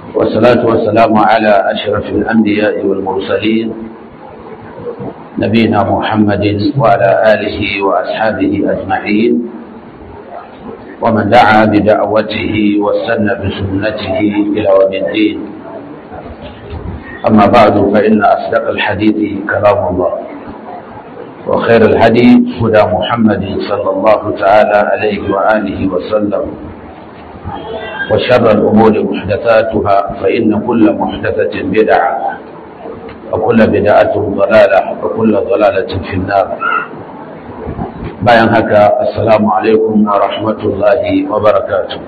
والصلاة والسلام على أشرف الأنبياء والمرسلين نبينا محمد وعلى آله وأصحابه أجمعين ومن دعا بدعوته واستنى بسنته إلى يوم الدين أما بعد فإن أصدق الحديث كلام الله وخير الهدي هدى محمد صلى الله تعالى عليه وآله وسلم وشر الأمور محدثاتها فإن كل محدثة بدعة وكل بدعة ضلالة وكل ضلالة في النار bayan haka assalamu alaikum wa rahmatullahi wa barakatuh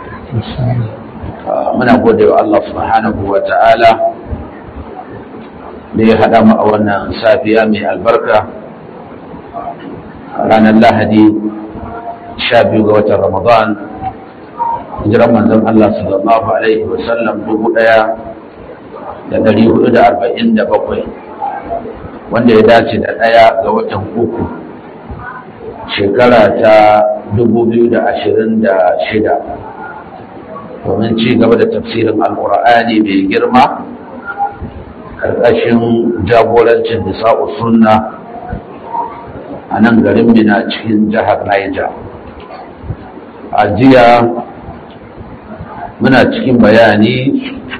muna gode wa Allah subhanahu wa ta'ala da ya haɗa mu a wannan safiya mai albarka ranar lahadi sha biyu ga watan ramadan hijiran manzon Allah sallallahu alaihi wa sallam dubu ɗaya da ɗari hudu da arba'in da bakwai wanda ya dace da ɗaya ga watan uku shekara ta 2026 domin ci gaba da tafsirin alkur'ani mai girma ƙarƙashin jagorancin nisa'u sunna a nan garin mina cikin jihar Niger. a jiya muna cikin bayani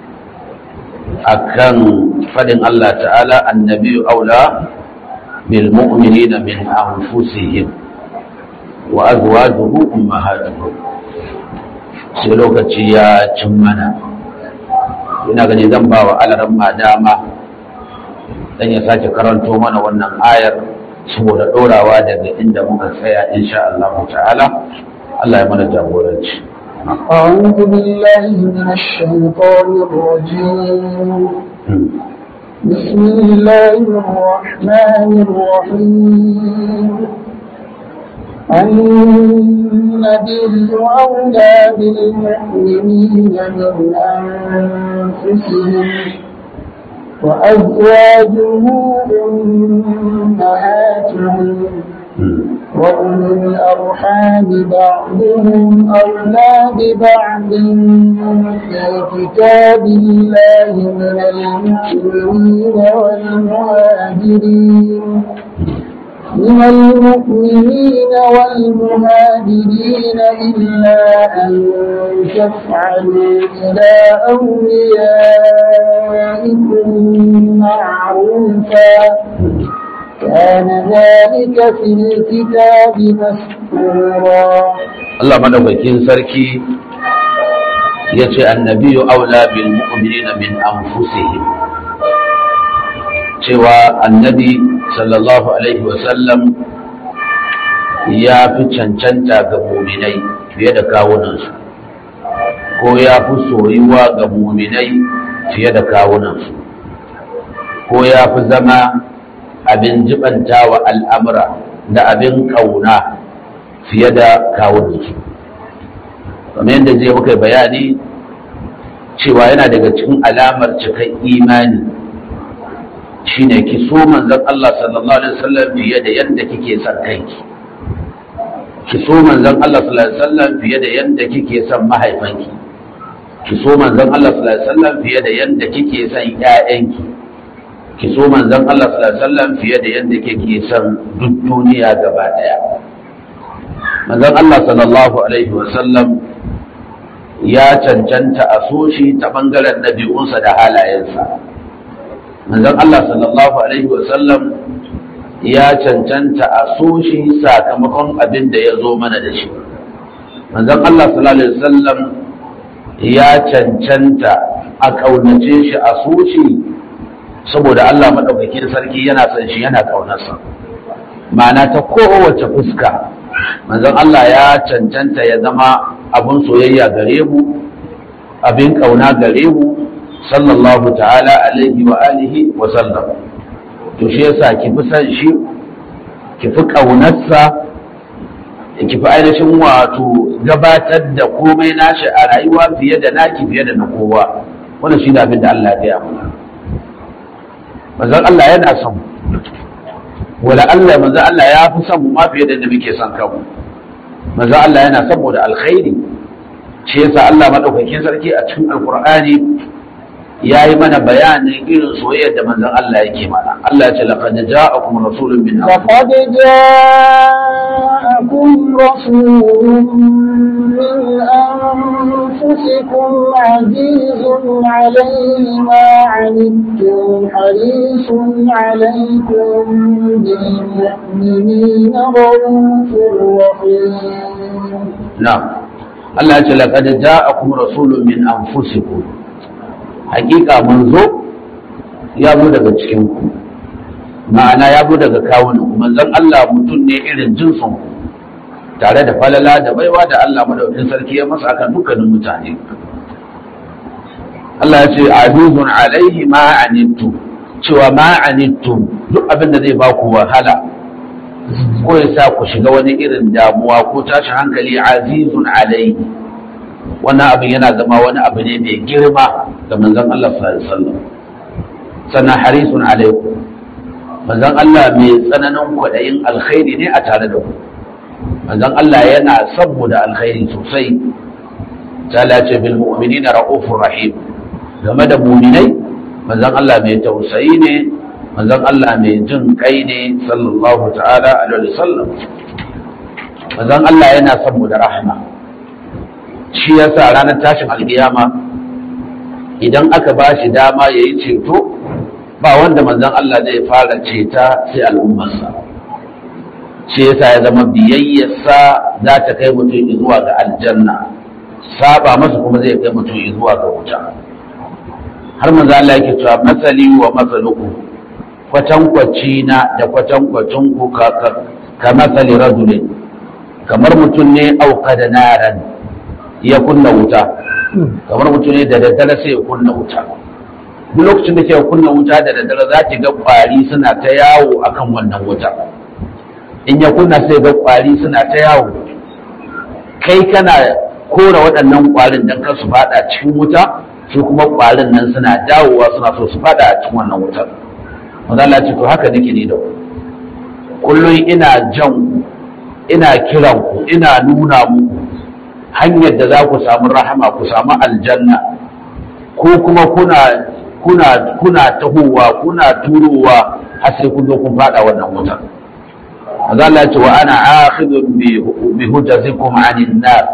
akan fadin Allah ta'ala annabi aula bil mu'minina min anfusihim wa azwajuhu ummahatuhum sai lokaci ya cin mana ina gani zan ba wa alaran dama dan ya sake karanto mana wannan ayar saboda dorawa daga inda muka tsaya insha Allah ta'ala Allah ya mana jagoranci أعوذ بالله من الشيطان الرجيم بسم الله الرحمن الرحيم النبي أولى بالمؤمنين من أنفسهم وأزواجه أمهاتهم وأولو الأرحام بعضهم أولى ببعض في كتاب الله من المؤمنين والمهاجرين من المؤمنين والمهاجرين إلا أن تفعلوا إلى أوليائكم معروفا كان ذلك في الكتاب مسطورا الله مدوكين سركي yace annabiyu aula bil mu'minina min anfusihim cewa annabi sallallahu alaihi wasallam ya fi cancanta ga muminai fiye da kawunansu ko ya fi soyuwa ga muminai fiye da kawunansu ko ya fi zama abin jibanta wa al'amura da abin ƙauna fiye da kawunansu kamar yadda zai muka bayani cewa yana daga cikin alamar cikin imani shine ki so manzon Allah sallallahu alaihi wasallam fiye da yadda kike son kanki ki so manzon Allah sallallahu alaihi wasallam fiye da yadda kike son mahaifanki ki so manzon Allah sallallahu alaihi wasallam fiye da yadda kike son ƴaƴanki ki so manzon Allah sallallahu alaihi wasallam fiye da yadda kike son duk duniya gaba daya manzon Allah sallallahu alaihi wasallam ya cancanta a so shi ta bangaren nabi'unsa da halayensa manzon Allah sallallahu alaihi wasallam ya cancanta a so shi sakamakon abin da ya zo mana da shi manzon Allah sallallahu alaihi wasallam ya cancanta a kaunace shi a so shi saboda Allah madaukakin sarki yana son shi yana kaunarsa ma'ana ta kowace fuska manzon Allah ya cancanta ya zama abun soyayya gare mu abin kauna gare mu sallallahu ta'ala alaihi wa alihi wa sallam to shi yasa ki fi san shi ki fi kaunarsa ki fi ainihin wato gabatar da komai nashi a rayuwa fiye da naki fiye da na kowa wannan shi abin da Allah ya gaya mana manzon Allah yana son wala Allah manzon Allah ya fi son mu ma fiye da muke son kanmu manzon Allah yana son mu da alkhairi shi yasa Allah madaukakin sarki a cikin alqur'ani ya yi mana bayanin irin soyayyar da manzon Allah yake mana Allah ya ce laqad ja'akum rasulun min لقد جاءكم رسول من أنفسكم عزيز عليه ما عنتم حريص عليكم بالمؤمنين رؤوف رحيم na'am Allah ya ce laqad ja'akum rasulun min anfusikum hakika manzo ya zo daga cikin ku ma'ana ya zo daga kawunan ku manzon Allah mutum ne irin jinsin ku tare da falala da baiwa da Allah madaukakin sarki ya masa akan dukkanin mutane Allah ya ce azizun alaihi ma anittu cewa ma anittum duk abin da zai ba ku wahala ko ya sa ku shiga wani irin damuwa ko tashi hankali azizun alaihi wannan abin yana zama wani abu ne mai girma ga manzon Allah sallallahu alaihi wasallam sannan harisun alaikum manzon Allah mai tsananin kwaɗayin alkhairi ne a tare da ku manzon Allah yana son mu da alkhairi sosai ta ce bil mu'minina ra'ufur rahim game da mu'minai manzon Allah mai tausayi ne manzon Allah mai jin kai ne sallallahu ta'ala alaihi wasallam manzon Allah yana son mu da rahma shi yasa ranar tashin alkiyama idan aka ba shi dama yayi ceto ba wanda manzon Allah zai fara ceta sai al'ummarsa shi yasa ya zama biyayyarsa za ta kai mutum zuwa ga aljanna saba masa kuma zai kai mutum zuwa ga wuta har manzo Allah yake cewa masali wa masaluku kwatankwaci na da kwatankwacin ku ka ka masali rajulin kamar mutum ne auka da naran ya kunna wuta kamar mutum ne da daddare sai ya kunna wuta duk lokacin da ke kunna wuta da daddare za ki ga kwari suna ta yawo akan wannan wuta in ya kunna sai ga kwari suna ta yawo kai kana kora waɗannan kwarin don kar su fada cikin wuta su kuma kwarin nan suna dawowa suna so su fada a cikin wannan wutar wanda Allah ce to haka nake ni da ku kullum ina jan ku ina kiran ku ina nuna muku hanyar da za ku samu rahama ku samu aljanna ko kuma kuna kuna kuna tahowa kuna turowa har sai kun zo kun fada wannan wutar maza Allah ce wa ana akhidun bi hujjazikum anin nar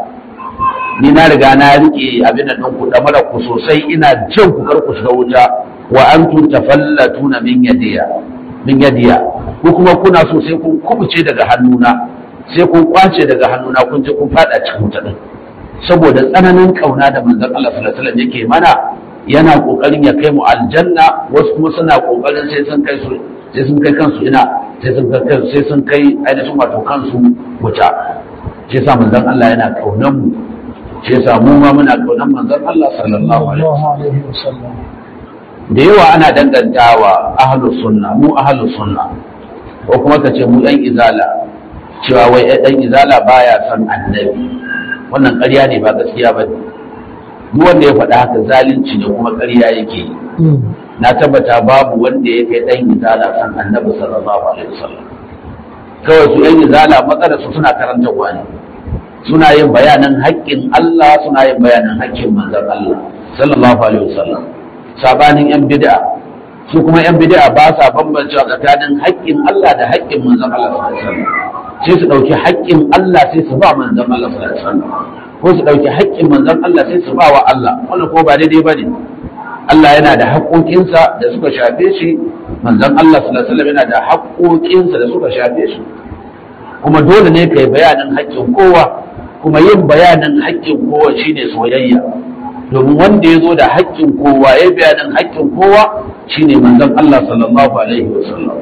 ni na riga na rike abin nan ku da mara ku sosai ina jan ku kar ku shiga wuta wa antum tafallatuna min yadiya min yadiya ko kuma kuna so sai kun kubuce daga hannuna sai kun kwace daga hannuna kun je kun fada cikin wuta din saboda tsananin kauna da manzon Allah sallallahu alaihi wasallam yake mana yana kokarin ya kai mu aljanna wasu kuma suna kokarin sai sun kai su sai sun kai kansu ina sai sun kai sai sun kai ainihin wato kansu wuta shi yasa manzon Allah yana kaunan mu shi yasa mu ma muna kaunan manzon Allah sallallahu alaihi wasallam da yawa ana dangantawa ahlus sunna mu ahlus sunna ko kuma ka ce mu dan izala cewa wai dan izala baya son annabi wannan ƙarya ne ba gaskiya ba duk wanda ya faɗa haka zalunci ne kuma ƙarya yake yi na tabbata babu wanda ya kai ɗan izala san annabi sallallahu alaihi wasallam kawai su ɗan izala matsalar su suna karantarwa ne suna yin bayanan haƙƙin Allah suna yin bayanan haƙƙin manzon Allah sallallahu alaihi wasallam sabanin yan bid'a su kuma yan bid'a ba sa bambancewa tsakanin haƙƙin Allah da haƙƙin manzon Allah sallallahu alaihi wasallam sai su ɗauki haƙƙin Allah sai su ba manzon Allah sallallahu alaihi wasallam ko su ɗauki haƙƙin manzon Allah sai su ba wa Allah wannan ko ba daidai ba ne Allah yana da haƙoƙinsa da suka shafe shi manzon Allah sallallahu alaihi wasallam yana da haƙoƙinsa da suka shafe shi kuma dole ne kai bayanin haƙƙin kowa kuma yin bayanin haƙƙin kowa shine soyayya domin wanda ya zo da haƙƙin kowa ya bayanin haƙƙin kowa shine manzon Allah sallallahu alaihi wasallam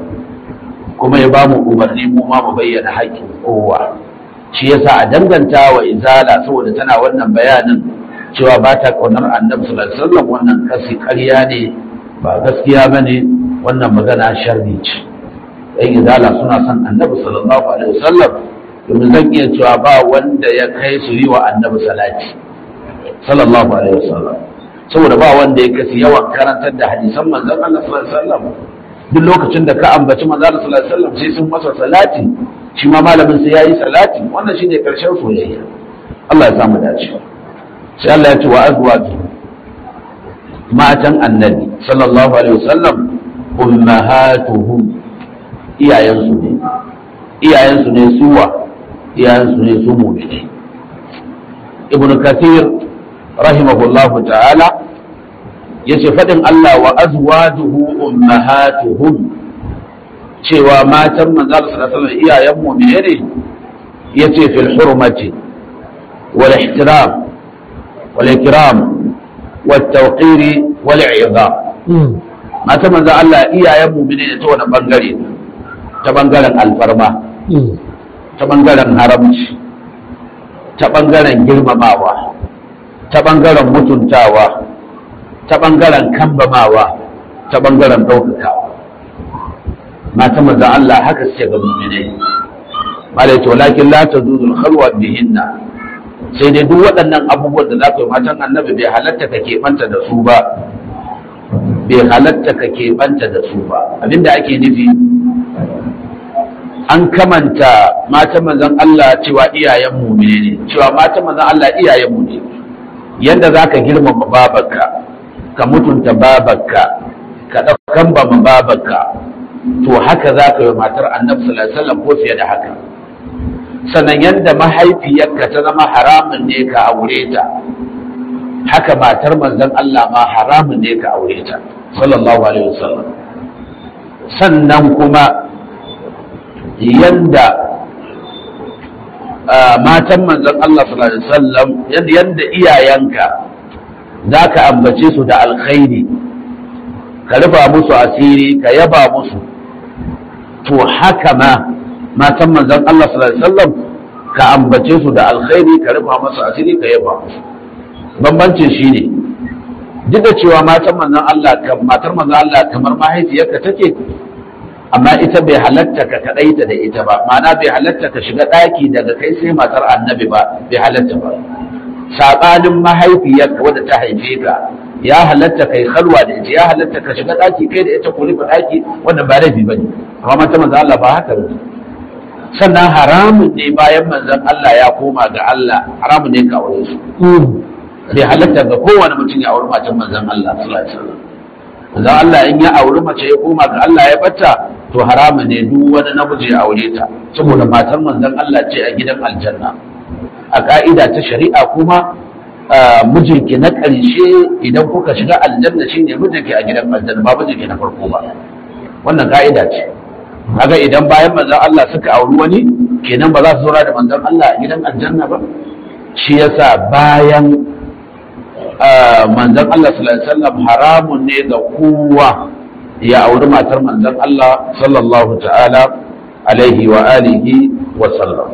kuma ya ba mu umarni mu ma mu bayyana haƙƙin kowa shi yasa a danganta wa izala saboda tana wannan bayanin cewa ba ta kaunar annabi sallallahu alaihi wasallam wannan kasi ƙarya ne ba gaskiya bane wannan magana sharri ce ɗan izala suna son annabi sallallahu alaihi wasallam domin zan iya cewa ba wanda ya kai su yi wa annabi salati sallallahu alaihi wasallam saboda ba wanda ya kasi yawan karantar da hadisan manzon Allah sallallahu alaihi wasallam duk lokacin da ka ambaci manzon Allah sallallahu alaihi wasallam sai sun masa salati shi ma malamin sai yayi salati wannan shine karshen soyayya Allah ya samu dace sai Allah ya ce wa azwaju matan annabi sallallahu alaihi wasallam ummahatuhum iyayensu ne iyayensu ne suwa iyayensu ne su mu'mini ibn kathir rahimahullahu ta'ala yace fadin Allah wa azwajuhu ummahatuhum cewa matan manzo sallallahu alaihi wasallam iyayen mu'mini ne yace fil hurmati wal ihtiram wal ikram wat tawqir wal i'zam matan manzo Allah iyayen mu'mini ne ta wani bangare ta bangaren alfarma ta bangaren haramci ta bangaren girmamawa ta bangaren mutuntawa ta bangaren kambamawa ta bangaren ɗaukakawa mata maza Allah haka suke ga mu'minai malai to lakin la tazuzul khalwa bihinna sai dai duk waɗannan abubuwan da za ka yi matan annabi bai halatta ka keɓanta da su ba bai halatta ka keɓanta da su ba abinda ake nufi an kamanta matan manzon Allah cewa iyayen mu ne cewa matan manzon Allah iyayen mu ne yanda zaka girmama babarka ka mutunta babarka ka daukan ba babarka to haka zaka yi matar Annabi sallallahu alaihi wasallam ko fiye da haka sannan yanda mahaifiyarka ta zama haramun ne ka aure ta haka matar manzon Allah ma haramun ne ka aure ta sallallahu alaihi wasallam sannan kuma yanda matan manzon Allah sallallahu alaihi wasallam yanda iyayenka zaka ambace su da alkhairi ka rufa musu asiri ka yaba musu to haka ma matan manzon Allah sallallahu alaihi wasallam ka ambace su da alkhairi ka rufa musu asiri ka yaba musu bambancin shine duk da cewa matan manzon Allah matar manzon Allah kamar mahaifiyarka take amma ita bai halatta ka kaɗaita da ita ba ma'ana bai halatta ka shiga ɗaki daga kai sai matar annabi ba bai halatta ba saɓanin mahaifiyarka wadda ta haife ka ya halatta kai halwa da ita ya halatta ka shiga ɗaki kai da ita ku rufe ɗaki wanda ba laifi ba ne amma mata manzon Allah ba haka ba sannan haramun ne bayan manzon Allah ya koma ga Allah haramun ne ka aure su bai halatta ga kowane mutum ya auri matan manzon Allah sallallahu alaihi wasallam manzon Allah in ya auri mace ya koma ga Allah ya bata to haramun ne duk wani namiji ya aure ta saboda matar manzon Allah ce a gidan aljanna a ka'ida ta shari'a kuma mijinki na ƙarshe idan kuka shiga aljanna shine mijinki a gidan aljanna ba mijinki na farko ba wannan ka'ida ce kaga idan bayan manzon Allah suka auri wani kenan ba za su zauna da manzon Allah a gidan aljanna ba shi yasa bayan manzon Allah sallallahu alaihi wasallam haramun ne ga kowa ya auri matar manzon Allah sallallahu ta'ala alaihi wa alihi wa sallam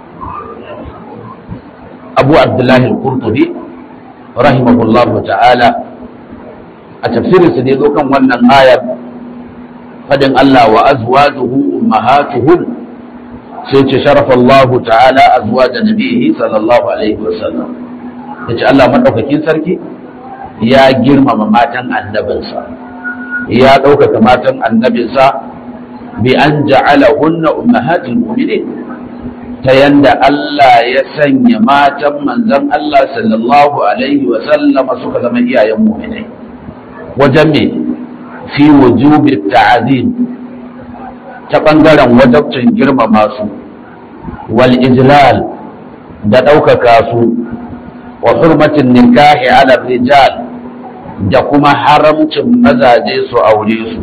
Abu Abdullah al-Qurtubi rahimahullahu ta'ala a tafsirin sa ne zo kan wannan ayar fadin Allah wa azwajuhu ummahatuhum sai ce sharafa Allah ta'ala azwaja nabihi sallallahu alaihi wa sallam yace Allah madaukakin sarki ya girmama matan annabinsa ya ɗaukaka matan annabinsa bi an ja'ala hunna ummahatul mu'minin ta yanda Allah ya sanya matan manzon Allah sallallahu alaihi wa sallama suka zama iyayen mu'minai wajen me fi wujubi ta'zim ta bangaren wajabcin girmama su wal ijlal da ɗaukaka su wa hurmatin nikahi ala rijal da kuma haramcin mazaje su aure su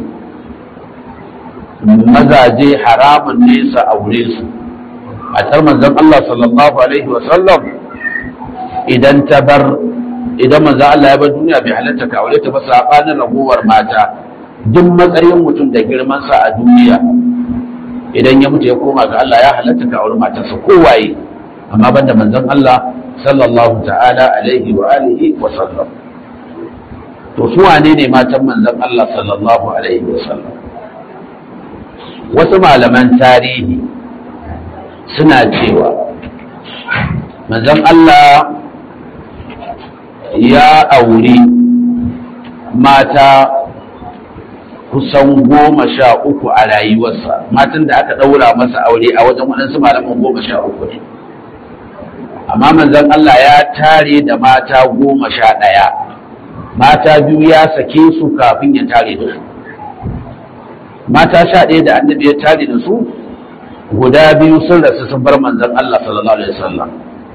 mazaje haramun ne su aure su a tar manzon Allah sallallahu alaihi wa sallam idan ta bar idan manzon Allah ya bar duniya bai halatta ka aure ta ba sabanin ragowar mata duk matsayin mutum da girman sa a duniya idan ya mutu ya koma ga Allah ya halatta ka aure matarsa kowaye amma banda manzon Allah sallallahu ta'ala alaihi wa alihi wa sallam to su wane ne matan manzon Allah sallallahu alaihi wa sallam wasu malaman tarihi suna cewa manzon Allah ya auri mata kusan goma sha uku a rayuwarsa matan da aka ɗaura masa aure a wajen waɗansu malaman goma sha uku ne amma manzon Allah ya tare da mata goma sha ɗaya mata biyu ya sake su kafin ya tare da su mata sha ɗaya da annabi ya tare da su guda biyu sun rasu sun bar manzon Allah sallallahu alaihi wasallam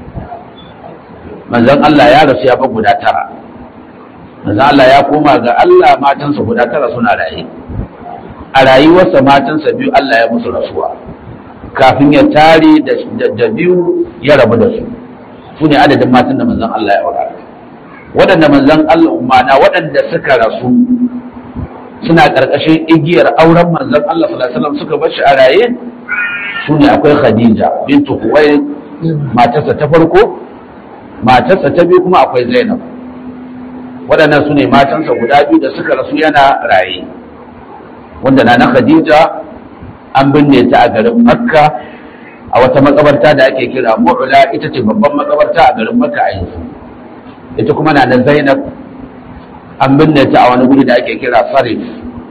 manzon Allah ya rasu ya bar guda tara manzon Allah ya koma ga Allah matansa guda tara suna raye a rayuwarsa matansa biyu Allah ya musu rasuwa kafin ya tare da biyu ya rabu da su su ne adadin matan da manzon Allah ya aura waɗanda manzon Allah umana waɗanda suka rasu suna ƙarƙashin igiyar auren manzon Allah sallallahu alaihi wasallam suka bar shi a raye su ne akwai Khadija bintu Khuwailid matarsa ta farko matarsa ta biyu kuma akwai Zainab waɗannan su ne matansa guda biyu da suka rasu yana raye wanda na na Khadija an binne ta a garin Makka a wata makabarta da ake kira Mu'la ita ce babban makabarta a garin Makka a yanzu ita kuma na na Zainab an binne ta a wani guri da ake kira Sarif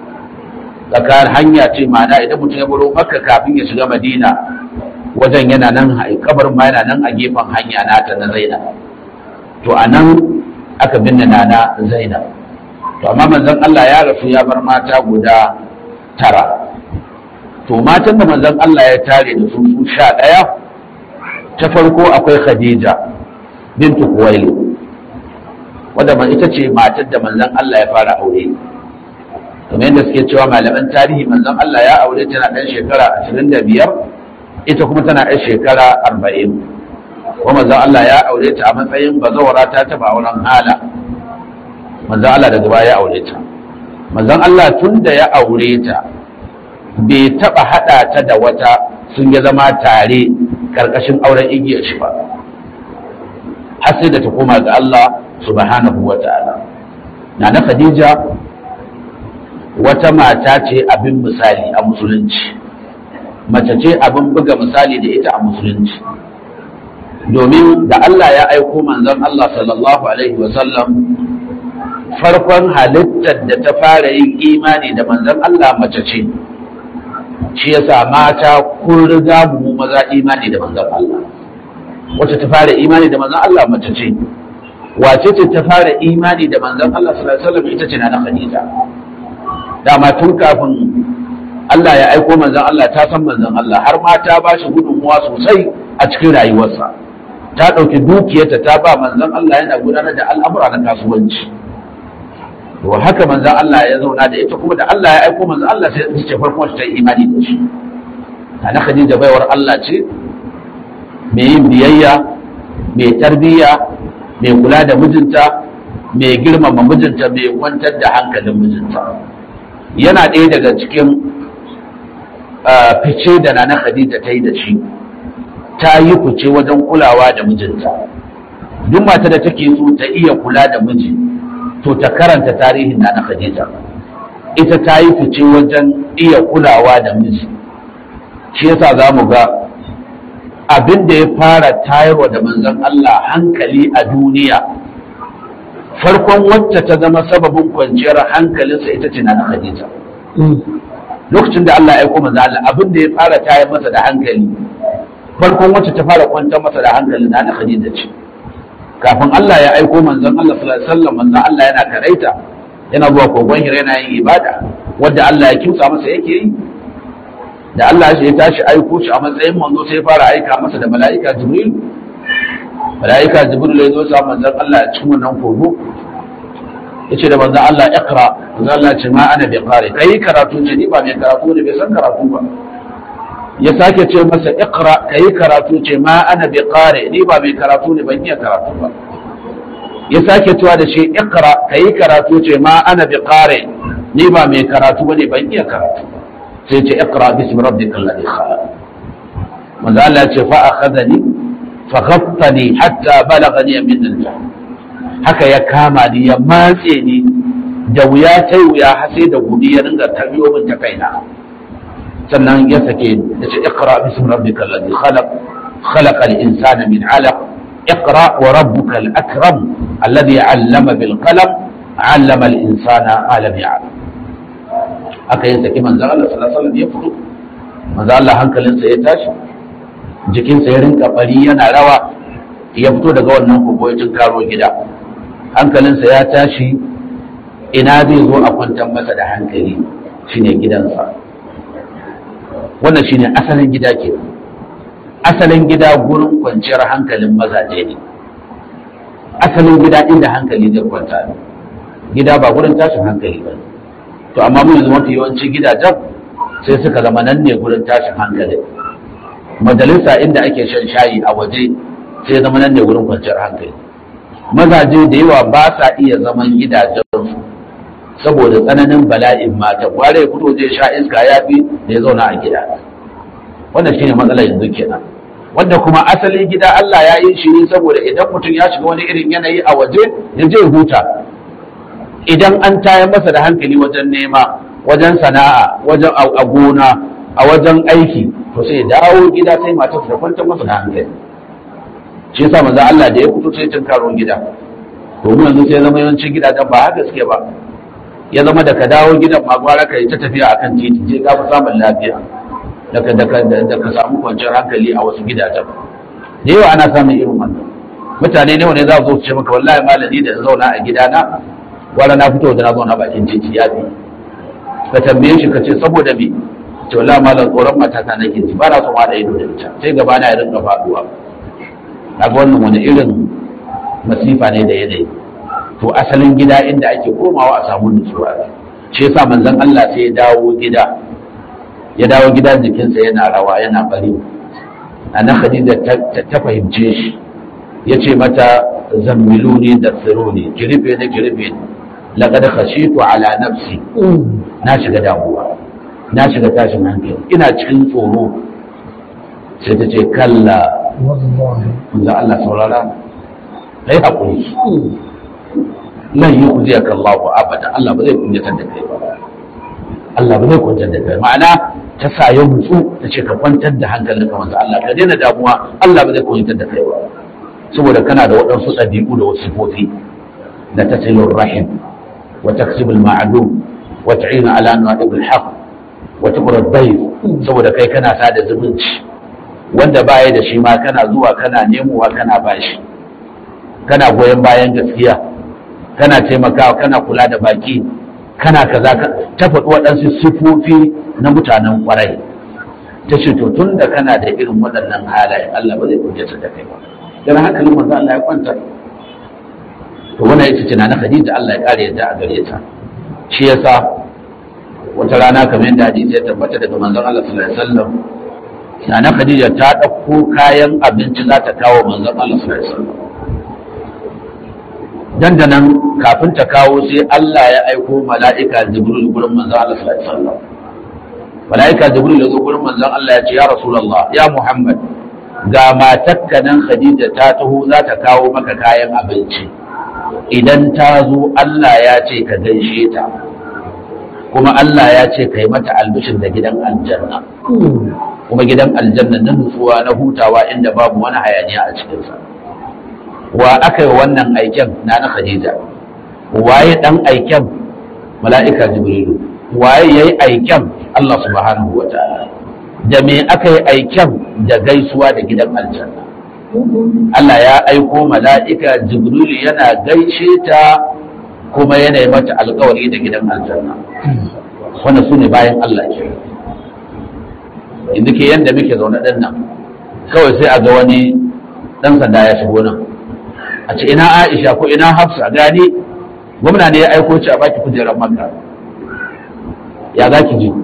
tsakar hanya ce ma'ana idan mutum ya baro Makka kafin ya shiga Madina wajen yana nan kabarin ma yana nan a gefen hanya nata na Zainab to a nan aka binne nana Zainab to amma manzon Allah ya rasu ya bar mata guda tara to matan da manzon Allah ya tare da su su sha ɗaya ta farko akwai Khadija bintu Kuwaili wadda man ita ce matar da manzon Allah ya fara aure kamar yadda suke cewa malaman tarihi manzon Allah ya aure tana ɗan shekara 25 ita kuma tana ɗan shekara 40 kuma manzon Allah ya aure ta a matsayin bazawara ta taba auren hala manzon Allah daga baya ya aure ta manzon Allah tun da ya aure ta bai taba hada ta da wata sun ya zama tare karkashin auren igiyar shi ba har sai da ta koma ga Allah subhanahu wa ta'ala na na Khadija wata mata ce abin misali a musulunci mace ce abin buga misali da ita a musulunci domin da Allah ya aiko manzon Allah sallallahu alaihi wa sallam farkon halittar da ta fara yin imani da manzon Allah mace ce shi yasa mata kun riga mu maza imani da manzon Allah wacce ta fara imani da manzon Allah mace ce wace ce ta fara imani da manzon Allah sallallahu alaihi wasallam ita ce na Khadija dama tun kafin Allah ya aiko manzon Allah ta san manzon Allah har ma ta ba shi gudunmuwa sosai a cikin rayuwarsa ta ɗauki dukiyarta ta ba manzon Allah yana gudanar da al'amura na kasuwanci to haka manzon Allah ya zauna da ita kuma da Allah ya aiko manzon Allah sai ta ce farkon ta yi imani da shi ana Khadija baiwar Allah ce mai yin biyayya mai tarbiyya mai kula da mijinta mai girmama mijinta mai kwantar da hankalin mijinta yana ɗaya daga cikin fice da nana Khadija ta yi da shi ta yi fice wajen kulawa da mijinta duk mata da take so ta iya kula da miji to ta karanta tarihin nana Khadija ita ta yi fice wajen iya kulawa da miji shi yasa za mu ga abin da ya fara tayarwa da manzon Allah hankali a duniya farkon wacce ta zama sababin kwanciyar hankalinsa ita ce nana Khadija lokacin da Allah ya aiko manzon Allah abin da ya fara tayar masa da hankali farkon wacce ta fara kwantar masa da hankali nana Khadija ce kafin Allah ya aiko manzon Allah sallallahu alaihi wasallam manzon Allah yana karaita yana zuwa kogon hira yana yin ibada wanda Allah ya kimsa masa yake yi da Allah ya tashi aiko shi a matsayin manzo sai fara aika masa da mala'ika Jibril mala'ika Jibril ya zo sa manzon Allah a cikin wannan kogo yace da manzon Allah iqra manzon Allah ce ma ana bi qari kai karatu ce ni ba mai karatu ne bai san karatu ba ya sake ce masa iqra kai karatu ce ma ana bi qari ni ba mai karatu ne ban iya karatu ba ya sake cewa da shi iqra kai karatu ce ma ana bi qari ni ba mai karatu bane ban iya karatu ba sai ce iqra bismi rabbikal ladhi khalaq manzo Allah ya ce fa akhadhani fa ghattani hatta balaghani min al haka ya kama ni ya matse ni da wuya tai wuya har sai da gumi ya ringa tabiyo min ta kaina sannan ya sake ni ya ce iqra bismi rabbikal ladhi khalaq خلق الإنسان من علق اقرأ وربك الأكرم الذي علم بالقلم علم الإنسان ما لم يعلم aka yi saki manzan Allah sallallahu alaihi ya fito manzan Allah hankalinsa ya tashi jikinsa ya rinka bari yana rawa ya fito daga wannan kogo ya karo gida hankalinsa ya tashi ina zai zo a kwantar masa da hankali shine gidansa wannan shine asalin gida ke asalin gida gurin kwanciyar hankalin mazaje ne asalin gida inda hankali zai kwanta ne gida ba gurin tashin hankali ba to amma mun yanzu mafi yawanci gidajen sai suka zama nan ne gurin tashin hankali majalisa inda ake shan shayi a waje sai zama nan ne gurin kwanciyar hankali mazaje da yawa ba sa iya zaman gidajensu saboda tsananin bala'in mata kware fito zai sha iska ya fi da ya zauna a gida wannan shine matsalar yanzu kenan wanda kuma asali gida Allah ya yi shi ne saboda idan mutum ya shiga wani irin yanayi a waje ya je huta idan an tayar masa da hankali wajen nema wajen sana'a wajen a gona a wajen aiki to sai dawo gida sai matar ta kwantar masa da hankali shi yasa manzo Allah da ya fito sai tun karo gida to mu yanzu sai zama yawancin gidajen ba haka suke ba ya zama da ka dawo gidan ma gwara ka yi ta tafiya akan titi je ka fi samun lafiya da ka da ka samu kwanciyar hankali a wasu gidajen da yawa ana samun irin wannan mutane ne wani za su zo su ce maka wallahi malami da zauna a gidana gwara na fito da na zauna bakin titi ya fi ka tambaye shi ka ce saboda me ce wallahi malam tsoron matata nake ji ba na so ma da ido da ita sai gaba na ya rinka faduwa kaga wannan wani irin masifa ne da yanayi to asalin gida inda ake komawa a samu nutsuwa shi yasa manzon Allah sai ya dawo gida ya dawo gida jikinsa yana rawa yana bari ana Khadija ta fahimce shi ya ce mata zammiluni da tsironi ki rufe ni ki rufe ni laqad khashitu ala nafsi na shiga damuwa na shiga tashin hankali ina cikin tsoro sai ta ce kalla manzon Allah saurara kai hakuri lan yi ku zai kallahu abada Allah ba zai kunyatar da kai ba Allah ba zai kwantar da kai ma'ana ta sa ya mutsu ta ce ka kwantar da hankalin ka manzo Allah ka daina damuwa Allah ba zai kunyatar da kai ba saboda kana da waɗansu ɗabi'u da wasu sifofi da tasilur rahim wa taksibul ma'lum wa ta'inu ala na'ibil haqq wa tuqra dayf saboda kai kana sada zumunci wanda baya da shi ma kana zuwa kana nemowa kana bashi kana goyon bayan gaskiya kana taimakawa kana kula da baki kana kaza ka ta faɗi waɗansu sifofi na mutanen ƙwarai ta ce to tun da kana da irin waɗannan halaye Allah ba zai kunyata da kai ba dan hankalin manzo Allah ya kwanta to wannan ita ce na Khadija Allah ya kare yadda a gare ta shi yasa wata rana kamar yadda hadisi ya tabbata daga manzon Allah sallallahu alaihi wasallam na Khadija ta ɗauko kayan abinci za ta kawo manzon Allah sallallahu alaihi wasallam dandanan kafin ta kawo sai Allah ya aiko mala'ika Jibril gurin manzon Allah sallallahu alaihi wasallam mala'ika Jibril ya zo gurin manzon Allah ya ce ya Rasulullah ya Muhammad ga matakka nan Khadija ta taho za ta kawo maka kayan abinci idan ta zo Allah ya ce ka gaishe ta kuma Allah ya ce ka yi mata albishin da gidan aljanna kuma gidan aljanna na nutsuwa na hutawa inda babu wani hayaniya a cikinsa wa aka yi wannan aiken na na khadija waye dan aiken mala'ika jibrilu waye yayi aiken Allah subhanahu wa ta'ala da me aka yi aiken da gaisuwa da gidan aljanna Allah ya aiko mala'ika jibrilu yana gaishe ta kuma yana yi mata alkawari da gidan aljanna wannan su ne bayan Allah ke inda ke yadda muke zaune ɗan nan kawai sai a ga wani ɗan sanda ya shigo nan a ce ina aisha ko ina hafsa gani gwamna ne ya aiko ci a baki kujerar maka ya za ki ji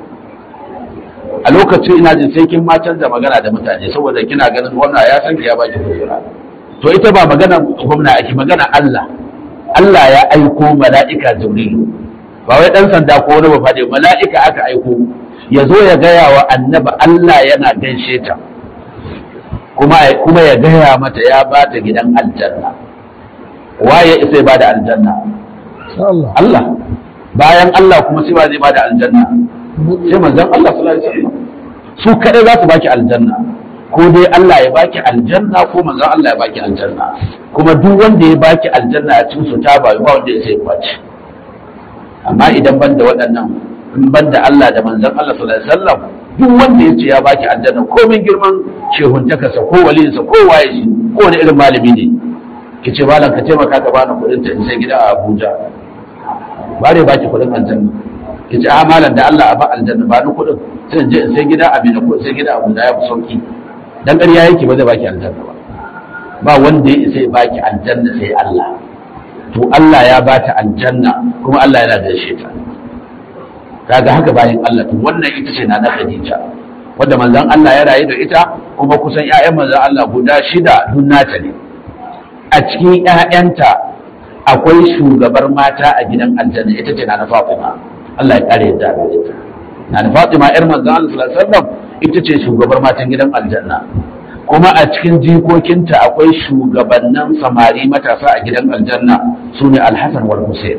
a lokacin ina jin sai kin ma canza magana da mutane saboda kina ganin gwamna ya san ki ya baki kujera to ita ba magana gwamna ake magana Allah Allah ya aiko mala'ika Jibrilu ba wai dan sanda ko wani ba mala'ika aka aiko ya zo ya gaya wa annaba Allah yana gaishe ta kuma kuma ya gaya mata ya ba ta gidan aljanna waye sai ba da aljanna Allah bayan Allah kuma sai ba zai ba da aljanna sai manzon Allah sallallahu alaihi wasallam su kadai za su baki aljanna ko dai Allah ya baki aljanna ko manzon Allah ya baki aljanna kuma duk wanda ya baki aljanna a cikin su ta ba ba wanda ya sai kwaci amma idan ban da waɗannan in ban da Allah da manzon Allah sallallahu alaihi wasallam duk wanda ya ce ya baki aljanna komin girman shehuntakarsa ko waliyinsa ko waye shi ko wani irin malami ne ki ce malam ka taimaka ka bani kuɗin ta in sai gida a Abuja ba dai baki kuɗin aljanna ki ce a malam da Allah a ba aljanna ba ni kuɗin sai in je in sai gida a Mina ko sai gida a Abuja ya fi sauki dan ƙarya yake ba zai baki aljanna ba ba wanda ya isa ya baki aljanna sai Allah to Allah ya bata aljanna kuma Allah yana gaishe ta kaga haka bayan Allah to wannan ita ce na Khadija wanda manzon Allah ya rayu da ita kuma kusan ƴaƴan manzon Allah guda shida dun nata ne a cikin ƴaƴanta akwai shugabar mata a gidan aljanna ita ce na Fatima Allah ya kare yadda da ita na Fatima ƴar manzon Allah sallallahu alaihi wasallam ita ce shugabar matan gidan aljanna kuma a cikin jikokinta akwai shugabannin samari matasa a gidan aljanna su ne alhassan wal hussein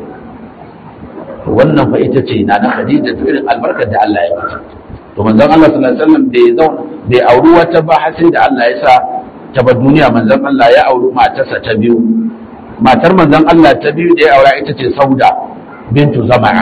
wannan fa ita ce na na khadija to irin albarkar da Allah ya mata to manzon Allah sallallahu alaihi wasallam bai zauna bai auri wata ba har sai da Allah ya sa ta bar duniya manzon Allah ya auri matarsa ta biyu matar manzon Allah ta biyu da ya aura ita ce Sauda bintu Zama'a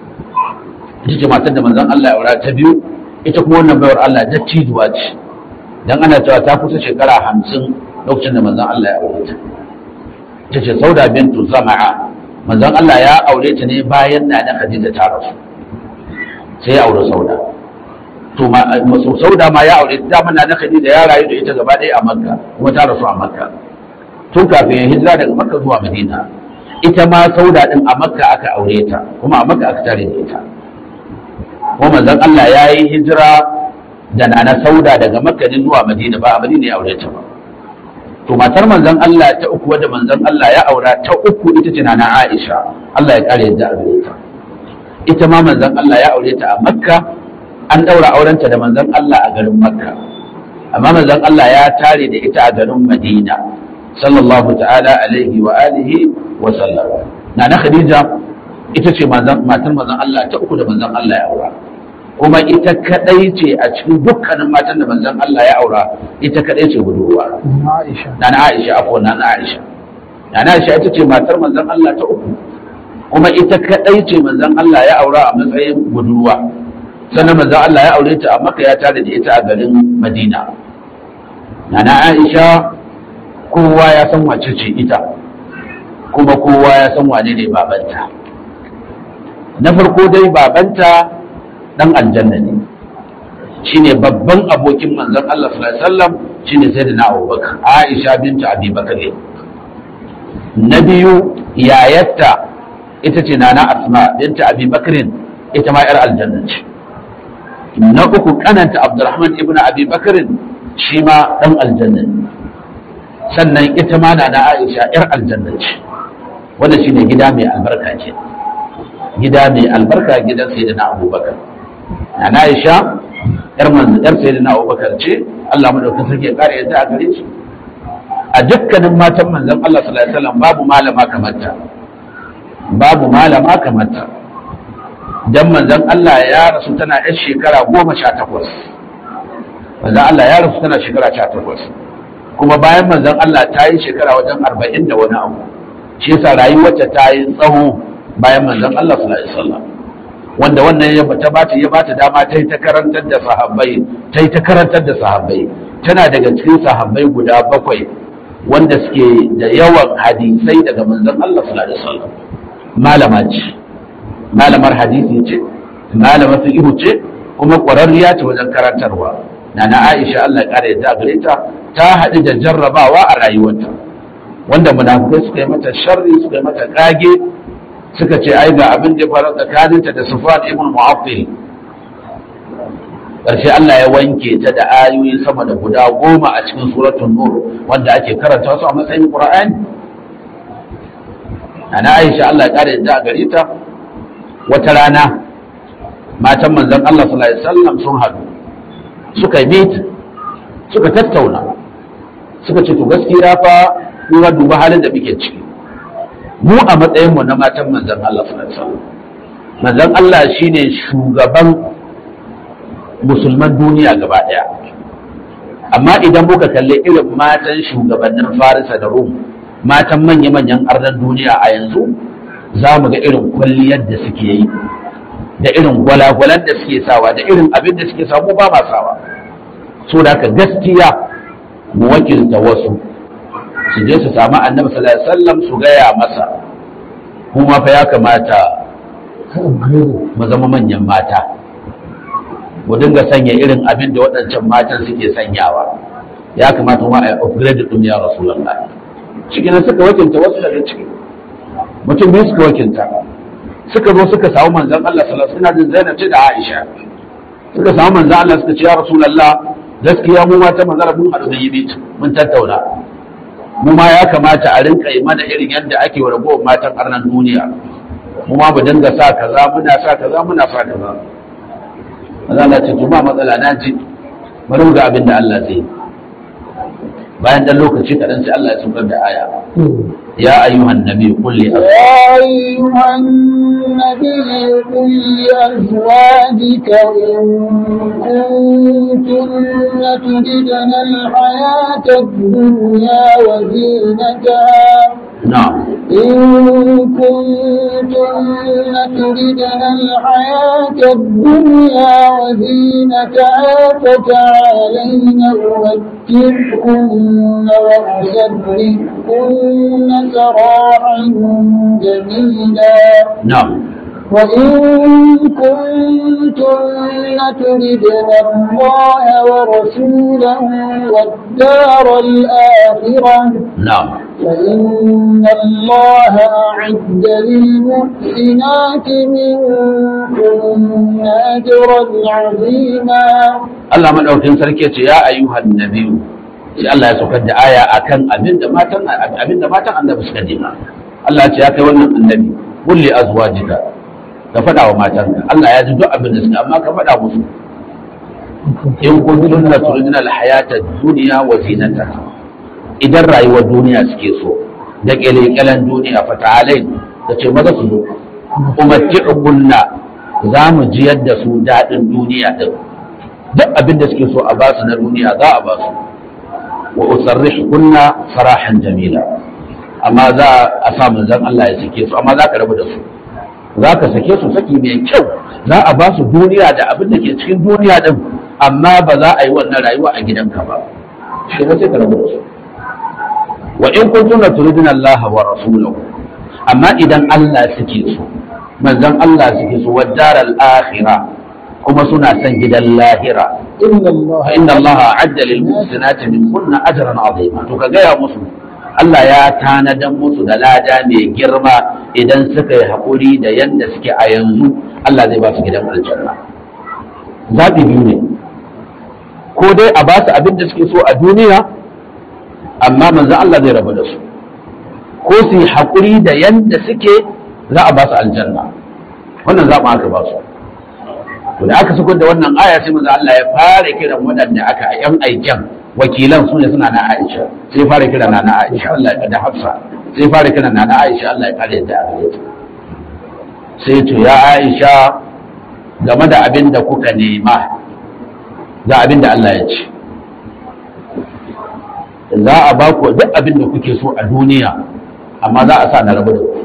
ita ce matar da manzon Allah ya aura ta biyu ita kuma wannan bayar Allah dattijuwa ce dan ana cewa ta kusa shekara hamsin lokacin da manzon Allah ya aure ta ta ce sauda bintu zama'a manzon Allah ya aure ta ne bayan na da Khadija ta rasu sai ya aure sauda to ma sauda ma ya aure ta mana na Khadija ya rayu da ita gaba ɗaya a Makka kuma ta rasu a Makka tun kafin ya hijira daga Makka zuwa Madina ita ma sauda din a Makka aka aure ta kuma a Makka aka tare da ita kuma manzon Allah ya yi hijira da na sauda daga makka zuwa madina ba a madina ya aure ta ba to matar manzon Allah ta uku wadda manzon Allah ya aura ta uku ita ce nana Aisha Allah ya kare yadda aure ta ita ma manzon Allah ya aure ta a makka an daura aurenta da manzon Allah a garin makka amma manzon Allah ya tare da ita a garin madina sallallahu ta'ala alaihi wa alihi wa sallam nana Khadija ita ce matar manzon Allah ta uku da manzon Allah ya aura kuma ita kadai ce a cikin dukkanin matan da manzon Allah ya aura ita kadai ce budurwa Aisha na na Aisha ako na na Aisha na na Aisha ita ce matar manzon Allah ta uku kuma ita kadai ce manzon Allah ya aura a matsayin budurwa sannan manzon Allah ya aure ta a Makka ya tare da ita a garin Madina na na Aisha kowa ya san wace ce ita kuma kowa ya san wane ne babanta na farko dai babanta dan aljanna ne shine babban abokin manzon Allah sallallahu alaihi wasallam shine sayyidina Abubakar Aisha bintu Abi Bakr na biyu yayatta ita ce nana Asma bintu Abi Bakr ita ma yar aljanna ce na uku kananta Abdurrahman ibn Abi Bakr shi ma dan aljanna ne sannan ita ma nana Aisha yar aljanna ce wanda shine gida mai albarka ce gida mai albarka gidan sayyidina Abubakar na Aisha yar manzo yar sayyidina Abubakar ce Allah madaukakin sarki ya kare yadda a gare shi a dukkanin matan manzon Allah sallallahu alaihi wasallam babu malama kamar ta babu malama kamar ta dan manzon Allah ya rasu tana yar shekara goma sha takwas manzon Allah ya rasu tana shekara sha takwas kuma bayan manzon Allah ta yi shekara wajen arba'in da wani abu shi yasa rayuwarta ta yi tsawo bayan manzon Allah sallallahu alaihi wasallam wanda wannan ya ta bata ya bata dama ta yi ta karantar da sahabbai ta yi ta karantar da sahabbai tana daga cikin sahabbai guda bakwai wanda suke da yawan hadisai daga manzon Allah sallallahu alaihi wasallam malama ce malamar hadisi ce malamar fiqh ce kuma ƙwararriya ce wajen karantarwa nana Aisha Allah ya kare ta gare ta ta haɗu da jarrabawa a rayuwarta wanda munafikai suka yi mata sharri suka yi mata kage suka ce ai ga abin da ya faru tsakaninta da Sufyan ibn Mu'affil ƙarshe Allah ya wanke ta da ayoyi sama da guda goma a cikin suratul nur wanda ake karanta su a matsayin Qur'ani ana Aisha Allah ya kare da gare ta wata rana matan manzon Allah sallallahu alaihi wasallam sun haɗu suka yi suka tattauna suka ce to gaskiya fa kuma duba halin da muke ciki mu a matsayin mu na matan manzon Allah sallallahu alaihi wasallam manzon Allah shine shugaban musulman duniya gaba daya amma idan muka kalli irin matan shugabannin Farisa da Rum matan manya-manyan arnan duniya a yanzu za mu ga irin kwalliyar da suke yi da irin gwalagwalan da suke sawa da irin abin da suke samu ba ma sawa so da haka gaskiya mu wakilta wasu su je su samu annabi sallallahu alaihi wasallam su gaya masa kuma fa ya kamata mu zama manyan mata mu dinga sanya irin abin da waɗancan matan suke sanyawa ya kamata ma a upgrade ɗin ya rasulullah cikin suka wakilta wasu daga ciki mutum biyu suka wakilta suka zo suka samu manzon Allah sallallahu alaihi wasallam Zainab ce da Aisha suka samu manzon Allah suka ce ya rasulullah gaskiya mu mata manzon mun haɗu da yi mun tattauna mu ma ya kamata a rinka yi mana irin yadda ake wa ragowar matan arnan duniya mu ma mu dinga sa kaza muna sa kaza muna sa kaza maza Allah ce ba matsala na ji bari mu ga abin da Allah zai bayan dan lokaci kaɗan sai Allah ya saukar da aya ya ayyuhan nabi qul li يا أيها النبي قل لأزواجك إن كنتن تردن الحياة الدنيا وزينتها na'am إن كنتن تردن الحياة الدنيا وزينتها فتعالين أمتعكن وأسرحكن سراحا جميلا na'am وإن كنتن تردن الله ورسوله والدار الآخرة na'am فإن الله أعد للمحسنات منكن أجرا عظيما Allah madaukin sarki ya ce ya ayyuhan nabi sai Allah ya saukar da aya akan abinda matan abinda matan annabi suka dina Allah ya ce ya kai wannan annabi qul li azwajika ka faɗa wa matanka Allah ya ji duk abin da suka amma ka faɗa musu in kuntum la turiduna al-hayata ad-dunya wa zinataha idan rayuwar duniya suke so da kyalekyalen duniya fa ta'alai da ce maza su zo umatti'ukunna za mu jiyar da su daɗin duniya din duk abin da suke so a basu na duniya za a basu wa usarrihukunna farahan jamila amma za a sa manzon Allah ya sake su amma za ka rabu da su za ka sake su saki mai kyau za a ba su duniya da abin da ke cikin duniya din amma ba za a yi wannan rayuwa a gidanka ba shi ne sai ka rabu da su wa in kuntum la turiduna Allah wa rasulahu amma idan Allah suke so manzon Allah suke so wa daral akhirah kuma suna son gidan lahira إن الله fa inna Allah a'adda lil muhsinati min kunna ajran azima to ka gaya musu Allah ya tanadan musu da lada mai girma idan suka yi haƙuri da yadda suke a yanzu Allah zai ba su gidan aljanna zaɓi biyu ne ko dai a ba su abin da suke so a duniya amma manzo Allah zai rabu da su ko su yi haƙuri da yadda suke za a ba su aljanna wannan zaɓin aka ba su to da aka sukar da wannan aya sai manzo Allah ya fara kiran waɗanda aka yan aiken wakilan su ne suna na Aisha sai fara kiran na Aisha Allah ya da Hafsa sai fara kiran na Aisha Allah ya kare da gare ta sai to ya Aisha game da abin da kuka nema ga abin da Allah ya ce za a ba ku duk abin da kuke so a duniya amma za a sa na rabu da ku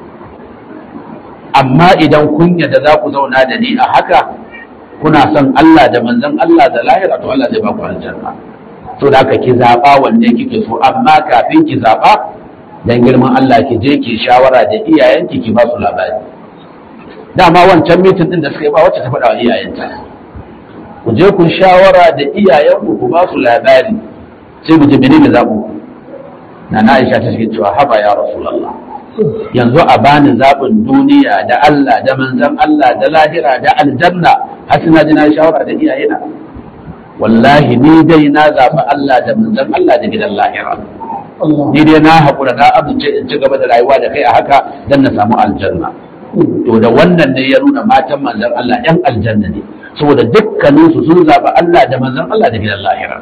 amma idan kun yadda za ku zauna da ni a haka kuna son Allah da manzon Allah da lahira to Allah zai ba ku aljanna to da haka ki zaba wanda kike so amma kafin ki zaba dan girman Allah ki je ki shawara da iyayenki ki ba su labari dama wancan mitin din da suka yi ba wacce ta faɗa wa iyayenta ku je ku shawara da iyayenku ku ba su labari sai mu ji menene zaɓo na na Aisha ta ce cewa haba ya Rasulullah yanzu a bani zaɓin duniya da Allah da manzan Allah da lahira da aljanna har suna ji na shawara da iyayena wallahi ni dai na zaɓi Allah da manzan Allah da gidan lahira Allah ni dai na haƙura na amince in ci gaba da rayuwa da kai a haka don na samu aljanna to da wannan ne ya nuna matan manzan Allah ‘yan aljanna ne saboda dukkaninsu sun zaɓi Allah da manzan Allah da gidan lahira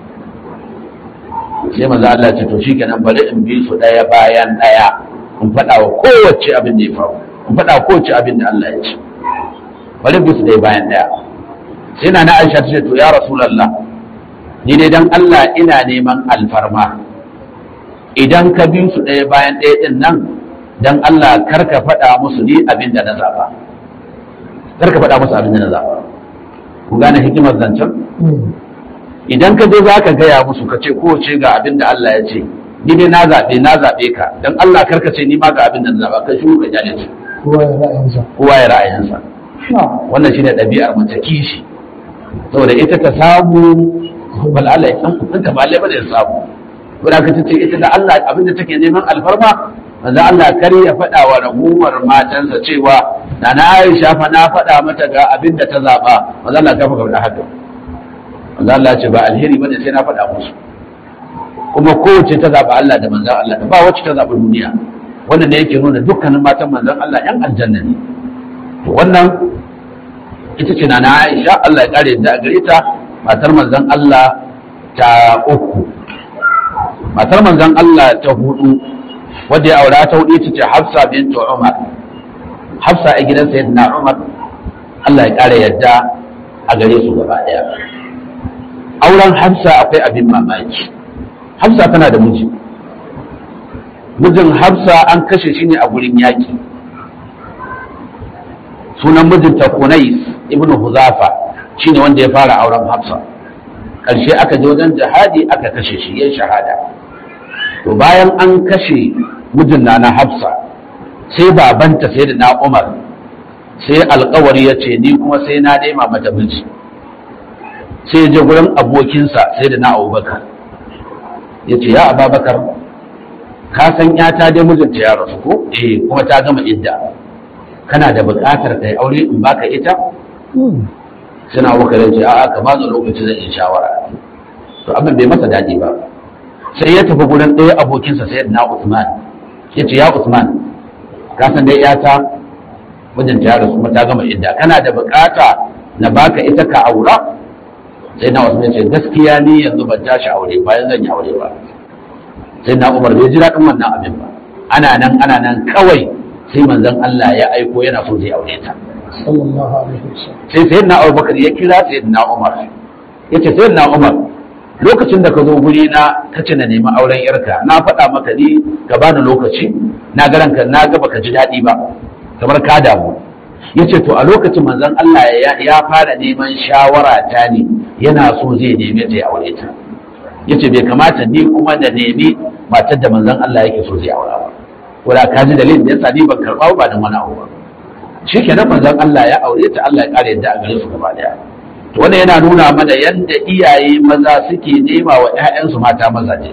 sai manzan Allah ce to shikenan bari in bi su ɗaya bayan ɗaya in faɗa wa kowace abin da ya faru in faɗa wa kowace abin da Allah ya ce bari bi su ɗaya bayan ɗaya sai na na Aisha ta ce to ya Rasulullah ni dai dan Allah ina neman alfarma idan ka bi su ɗaya bayan ɗaya ɗin nan dan Allah kar ka faɗa musu ni abin da na zaɓa kar ka faɗa musu abin da na zaɓa ku gane hikimar zancen idan ka je za ka gaya musu ka ce kowace ga abin da Allah ya ce ni dai na zaɓe na zaɓe ka dan Allah kar ka ce ni ma ga abin da na zaɓa kai shi ka jale su kowa ya ra'ayinsa kowa ya ra'ayinsa na wannan shine ɗabi'ar mace kishi saboda ita ta samu bal Allah ya san in ta balle ba da samu wanda ka tace ita da Allah abinda take neman alfarma manzo Allah kar ya faɗa wa ragumar matansa cewa na na Aisha fa na faɗa mata ga abinda ta zaba manzo Allah ka faɗa haka manzo Allah ya ce ba alheri bane sai na faɗa musu kuma kowace ta zaba Allah da manzon Allah ba wacce ta zaba duniya wannan ne yake nuna dukkanin matan manzon Allah yan aljanna ne to wannan ita ce na Aisha Allah ya kare da gare ta matar manzon Allah ta uku matar manzon Allah ta hudu wadda ya aura ta hudu ita ce Hafsa bint Umar Hafsa a gidan Sayyidina Umar Allah ya kare yadda a gare su gaba daya auren Hafsa akwai abin mamaki Hafsa tana da miji mijin Hafsa an kashe shi ne a gurin yaki sunan mijinta Kunais ibn Huzafa shine wanda ya fara auren Hafsa ƙarshe aka je wajen jihadi aka kashe shi yayin shahada to bayan an kashe mijin na na Hafsa sai babanta sai da na Umar sai alƙawari ya ce ni kuma sai na nema mata miji sai ya je gurin abokinsa sai da na Abubakar ya ce ya Ababakar ka san yata dai mijinta ya rasu ko eh kuma ta gama idda kana da buƙatar kai aure in baka ita suna wakarin ce a'a ka bani lokaci zan yi shawara to abin bai masa daɗi ba sai ya tafi gurin ɗaya abokinsa sai na Usman ya ce ya Usman ka san dai yata mijinta ya rasu kuma ta gama idda kana da buƙata na baka ita ka aura sai na Usman ya ce gaskiya ni yanzu ban tashi aure bayan zan yi aure ba sai na Umar bai ji daɗin wannan abin ba ana nan ana nan kawai sai manzon Allah ya aiko yana so zai aure ta sallallahu alaihi wasallam sai sayyidina Abubakar ya kira sayyidina Umar yace sayyidina Umar lokacin da ka zo guri na kace na nemi auren yarka na faɗa maka ni ka bani lokaci na ga ranka na ga baka ji daɗi ba kamar ka damu yace to a lokacin manzon Allah ya ya fara neman shawara ta ne yana so zai neme ta ya aure ta yace bai kamata ni kuma da nemi matar da manzon Allah yake so zai aura ba wala ka ji dalilin da yasa ni ban karɓa ba da wani abu ba shi ke nan manzon Allah ya aure ta Allah ya kare yadda a gare su gaba daya to wannan yana nuna mana yadda iyaye maza suke nema wa ƴaƴansu mata mazaje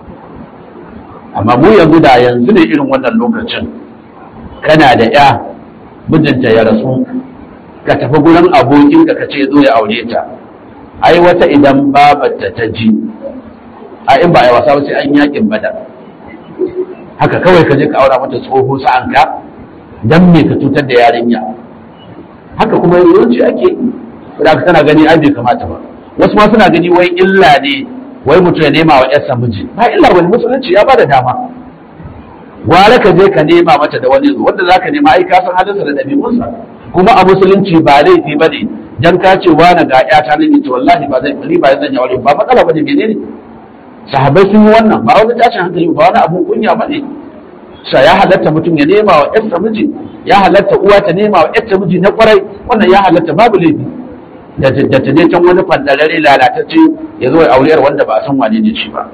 amma mu yanzu da yanzu ne irin wannan lokacin kana da ƴa mijinta ya rasu ka tafi gurin abokinka ka ce zo ya aure ta ai wata idan babarta ta ji a in ba a yi wasa ba sai an yakin badar haka kawai ka je ka aura mata tsoho sa'anka dan me ka cutar da yarinya haka kuma yawanci ake da ka tana gani ai bai kamata ba wasu ma suna gani wai illa ne wai mutum ya nema wa yarsa miji ba illa wani musulunci ya bada dama gwara ka je ka nema mata da wani wanda zaka nema ai ka san halinsa da ɗabi'unsa kuma a musulunci ba laifi ba ne dan ka ce wani ga ƴata ne to wallahi ba zai ni ba zan yi aure ba matsala bane menene sahabbai sun yi wannan ba wani tashin hankali ba wani abun kunya ba ne sa ya halatta mutum ya nema wa ƴarsa miji ya halatta uwa ta nema wa ƴarta miji na kwarai wannan ya halatta babu laifi da ta da ta je can wani fandarare lalatacce ya zo ya auriyar wanda ba a san wane ne shi ba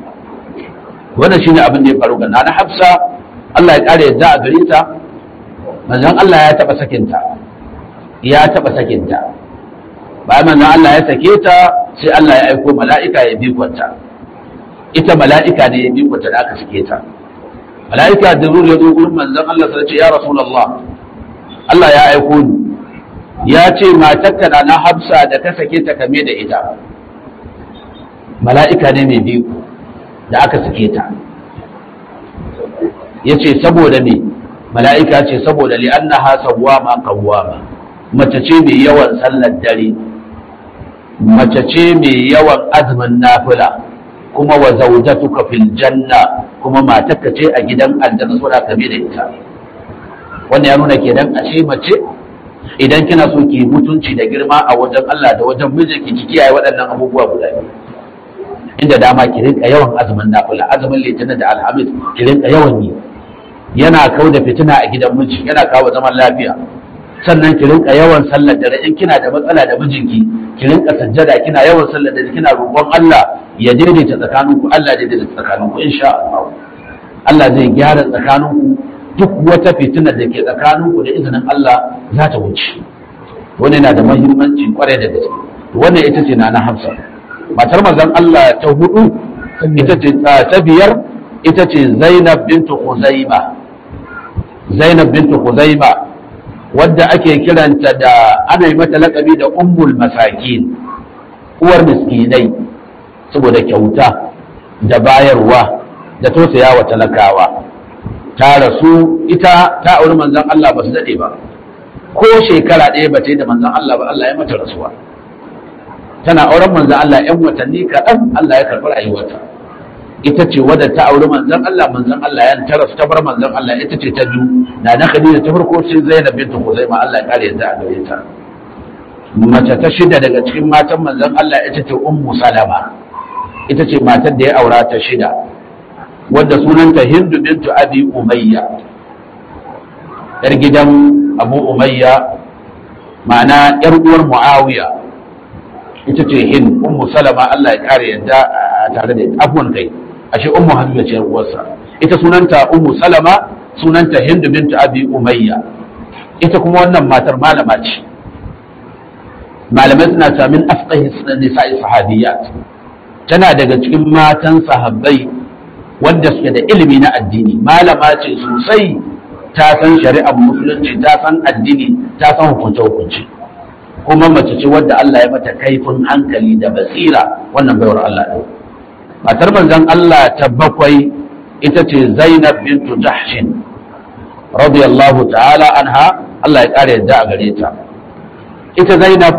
wannan shine abin da ya faru ga nana Hafsa Allah ya kare yadda a gare ta manzon Allah ya taba sakinta ya taba sakinta bayan manzon Allah ya sake ta sai Allah ya aiko mala'ika ya bi kwanta ita mala'ika ne ya bi kwanta da aka sake ta mala'ika da ya zo gurin manzon Allah sai ce ya rasulullah Allah ya aiko ni ya ce matarka na Hafsa da ka sake ta kame da ita mala'ika ne mai biyu da aka sake ta ya ce saboda me mala'ika ce saboda li'annaha sawwama qawwama mace ce mai yawan sallar dare mace ce mai yawan azumin nafila kuma wa zaujatuka fil janna kuma matarka ce a gidan aljanna suna kame da ita wannan ya nuna kenan ashe mace idan kina so ki mutunci da girma a wajen Allah da wajen mijinki ki kiyaye waɗannan abubuwa guda biyu inda dama ki rinka yawan azumin nafila azumin litinin da alhamis ki rinka yawan yi yana kau da fitina a gidan miji yana kawo zaman lafiya sannan ki rinka yawan sallar dare in kina da matsala da mijinki ki rinka sajjada kina yawan sallar dare kina roƙon Allah ya daidaita tsakaninku Allah ya daidaita tsakaninku insha Allah Allah zai gyara tsakaninku duk wata fitina da ke tsakaninku da izinin Allah za ta wuce wannan yana da muhimmanci kwarai da gaske wannan ita ce na na Hafsa matar manzon Allah ta hudu ita ce ta biyar ita ce Zainab bintu Khuzaima Zainab bintu Khuzaima wadda ake kiranta da ana yi mata lakabi da ummul masakin uwar miskinai saboda kyauta da bayarwa da tausaya wa talakawa ta rasu ita ta auri manzon Allah ba su daɗe ba ko shekara ɗaya ba ta yi da manzon Allah ba Allah ya mata rasuwa tana auren manzon Allah ‘yan watanni kaɗan Allah ya karɓi rayuwarta ita ce wadda ta auri manzon Allah manzon Allah ya ta rasu ta bar manzon Allah ita ce ta biyu na na Khadija ta farko sai Zainab bintu Khuzaima Allah ya kare yadda a gare ta mace ta shida daga cikin matan manzon Allah ita ce Ummu Salama ita ce matar da ya aura ta shida wadda sunanta Hindu bintu Abi Umayya yar gidan Abu Umayya ma'ana yar uwar Muawiya ita ce Hind Ummu Salama Allah ya kare yadda tare da afwan kai ashe Ummu Habiba ce uwarsa ita sunanta Ummu Salama sunanta Hindu bintu Abi Umayya ita kuma wannan matar malama ce malamai suna samin afqahi nisa'i sahabiyat tana daga cikin matan sahabbai wanda suke da ilimi na addini malama ce sosai ta san shari'ar musulunci ta san addini ta san hukunce hukunci kuma mace ce wadda Allah ya mata kaifin hankali da basira wannan baiwar Allah ɗin matar manzon Allah ta bakwai ita ce Zainab bintu Jahshin radiyallahu ta'ala anha Allah ya ƙara yadda a gare ta ita Zainab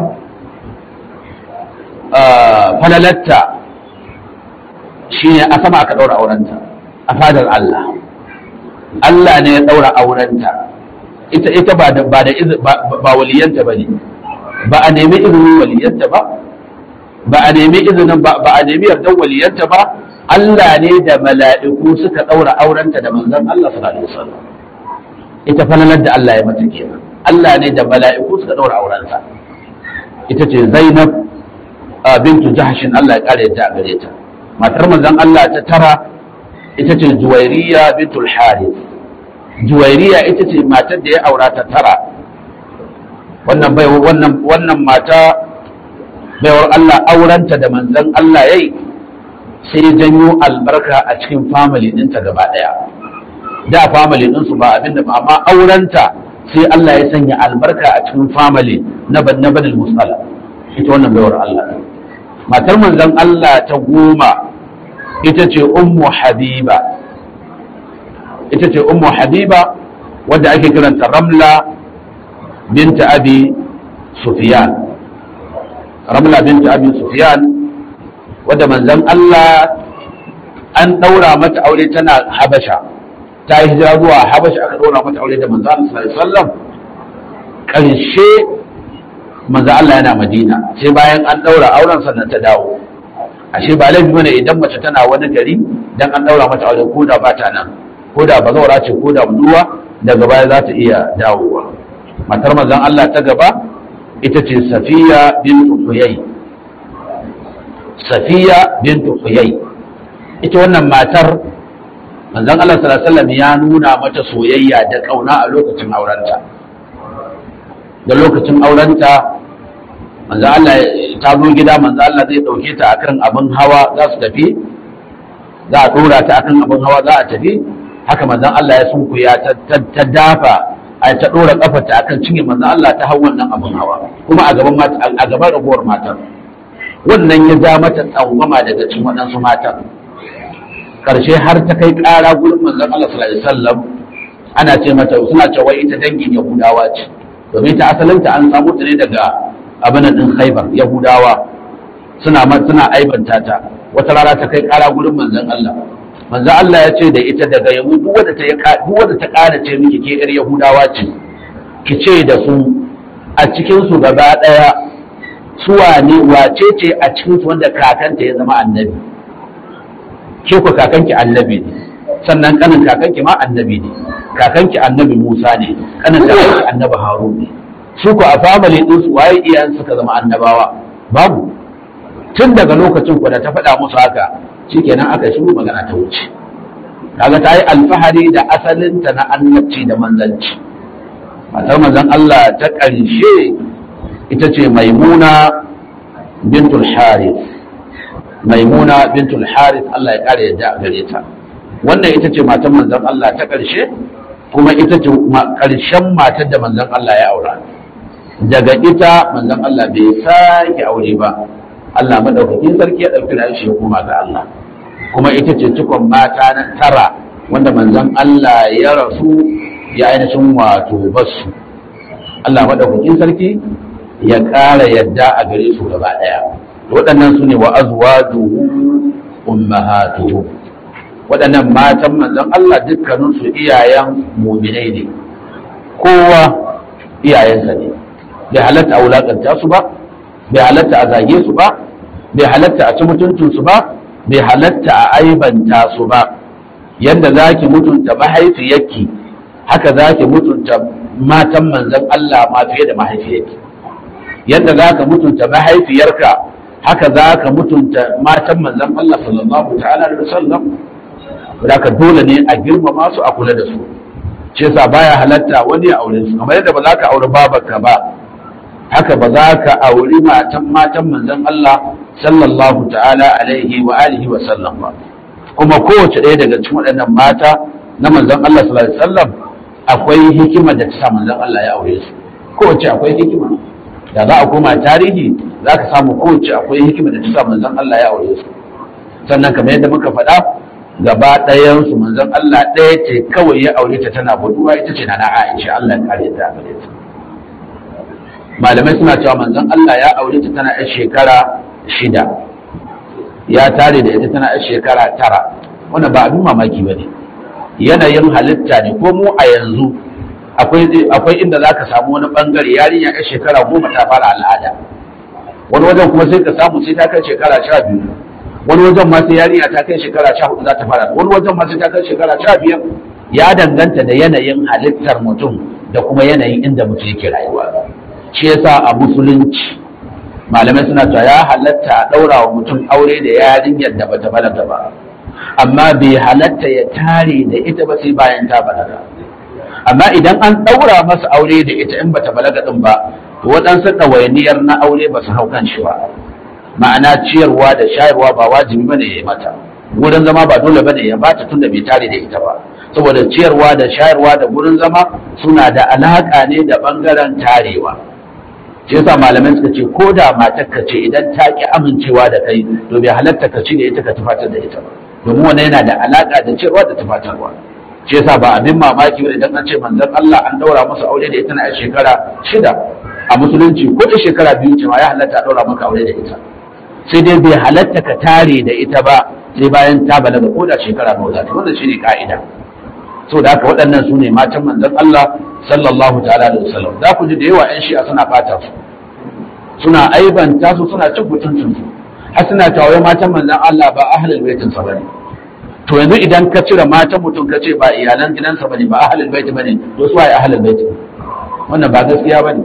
falalatta shi ne a sama aka ɗaura aurenta a fadar Allah Allah ne ya ɗaura aurenta ita ita ba da ba da ba waliyanta bane ba a nemi izinin waliyanta ba ba a nemi izinin ba ba a nemi yardan waliyanta ba Allah ne da mala'iku suka ɗaura aurenta da manzon Allah sallallahu alaihi wasallam ita falalar da Allah ya mata kenan Allah ne da mala'iku suka ɗaura aurensa ita ce Zainab bintu Jahshin Allah ya kare ta a gare ta matar manzon Allah ta tara ita ce Juwairiya bintul Harith Juwairiya ita ce matar da ya aura ta tara wannan bai wannan wannan mata baiwar Allah aurenta da manzon Allah yayi sai ya janyo albarka a cikin family ɗinta gaba ɗaya da family ɗinsu ba abinda ba amma aurenta sai Allah ya sanya albarka a cikin family na na banil musala ita wannan baiwar Allah matar manzon Allah ta goma ita ce ummu habiba ita ce ummu habiba wadda ake kiranta ramla binta abi sufyan ramla binta abi sufyan wadda manzon Allah an daura mata aure tana habasha ta yi hijira zuwa habasha aka daura mata aure da manzon Allah sallallahu alaihi wasallam karshe manzo Allah yana Madina sai bayan an daura auren sannan ta dawo ashe ba laifi bane idan mace tana wani gari dan an daura mata aure ko da ba ta nan ko da ba zaura ce ko da buduwa daga baya za ta iya dawowa matar manzon Allah ta gaba ita ce Safiya bint Huyay Safiya bint Huyay ita wannan matar manzon Allah sallallahu alaihi wasallam ya nuna mata soyayya da kauna a lokacin aurenta da lokacin aurenta manzo Allah ta zo gida manzo Allah zai dauke ta akan abin hawa za su tafi za a dora ta akan abin hawa za a tafi haka manzo Allah ya sunkuya ta dafa a ta dora kafarta akan cinye manzo Allah ta hau wannan abin hawa kuma a gaban mata a gaban ragowar matan wannan ya ja mata tsangwama daga cikin waɗansu matan karshe har ta kai ƙara gurin manzon Allah sallallahu alaihi wasallam ana ce mata suna cewa ita dangin Yahudawa ce domin ta asalinta an samu ta ne daga abin din Khaibar Yahudawa suna suna aibanta ta wata rana ta kai kara gurin manzon Allah manzon Allah ya ce da ita daga yau duk wanda ta duk wanda ta kara ce miki ke yar Yahudawa ce ki ce da su a cikin su gaba daya su wane wace ce a cikin su wanda kakanta ya zama annabi ke ku kakanki annabi ne sannan kanin kakanki ma annabi ne kakanki annabi Musa ne kanin kakanki annabi Harun ne su ku a family din su waye iyayen suka zama annabawa babu tun daga lokacin ku da ta faɗa musu haka shikenan aka shiru magana ta wuce kaga ta yi alfahari da asalinta na annabci da manzanci matar manzon Allah ta ƙarshe ita ce maimuna bintul harith maimuna bintul harith Allah ya ƙara yadda a gare ta wannan ita ce matan manzon Allah ta ƙarshe kuma ita ce ƙarshen matar da manzon Allah ya aura daga ita manzon Allah bai sake aure ba Allah madaukakin sarki ya ɗauki rayuwar shi kuma ga Allah kuma ita ce cikon mata na tara wanda manzon Allah ya rasu ya ainihin wato basu Allah madaukakin sarki ya ƙara yadda a gare su gaba ɗaya waɗannan su ne wa azwajuhu ummahatuhu waɗannan matan manzon Allah dukkaninsu iyayen muminai ne kowa iyayensa ne bai halatta a wulakanta su ba bai halatta a zage su ba bai halatta a ci mutuncinsu ba bai halatta a aibanta su ba yadda za ki mutunta mahaifiyarki haka za ki mutunta matan manzon Allah ma fiye da mahaifiyarki yadda za ka mutunta mahaifiyarka haka za ka mutunta matan manzon Allah sallallahu ta'ala da sallam ka dole ne a girmama su a kula da su shi yasa baya halatta wani ya aure su kamar yadda ba za ka aure babarka ba haka ba za ka auri matan matan manzon Allah sallallahu ta'ala alaihi wa alihi wa sallam ba kuma kowace ɗaya daga cikin waɗannan mata na manzon Allah sallallahu alaihi wasallam akwai hikima da ta sa manzon Allah ya aure su kowace akwai hikima da za a koma tarihi za ka samu kowace akwai hikima da ta sa manzon Allah ya aure su sannan kamar yadda muka faɗa gaba ɗayansu manzon Allah ɗaya ce kawai ya aure ta tana buduwa ita ce na Aisha Allah ya kare ta gare ta malamai suna cewa manzon Allah ya aure ta tana yar shekara shida ya tare da ita tana yar shekara tara wannan ba abin mamaki ba ne yanayin halitta ne ko mu a yanzu akwai inda za ka samu wani bangare yarinya yar shekara goma ta fara al'ada wani wajen kuma sai ka samu sai ta kai shekara sha biyu wani wajen ma sai yarinya ta kai shekara sha hudu za ta fara wani wajen ma sai ta kai shekara sha biyar ya danganta da yanayin halittar mutum da kuma yanayin inda mutum yake rayuwa shi yasa a musulunci malamai suna cewa ya halatta a ɗaura wa mutum aure da yarinyar da bata balaga ba amma bai halatta ya tare da ita ba sai bayan ta balaga amma idan an ɗaura masa aure da ita in bata balaga din ba to waɗansu ɗawainiyar na aure ba su hau kan shi ba ma'ana ciyarwa da shayarwa ba wajibi bane ya yi mata wurin zama ba dole bane ya bata tunda bai tare da ita ba saboda ciyarwa da shayarwa da gurin zama suna da alaka ne da bangaren tarewa shi yasa malamai suka ce ko da matar ka ce idan ta ki amincewa da kai to bai halatta ka ci da ita ka tufatar da ita ba domin wannan yana da alaka da ciyarwa da tufatarwa shi yasa ba abin mamaki ba idan an ce manzon Allah an daura masa aure da ita na shekara shida a musulunci ko da shekara biyu ce ma ya halatta a daura maka aure da ita sai dai bai halatta ka tare da ita ba sai bayan ta balaga ko da shekara nawa za ta wannan shine ka'ida so da haka waɗannan su ne matan manzon Allah sallallahu ta'ala da wasallam za ku ji da yawa yan shi'a suna fata su suna aibanta su suna cin mutuncin su har suna tawaye matan manzon Allah ba ahlul baitin sa bane to yanzu idan ka cire matan mutum ka ce ba iyalan gidansa bane ba ahlul bait bane to su waye ahlul bait wannan ba gaskiya bane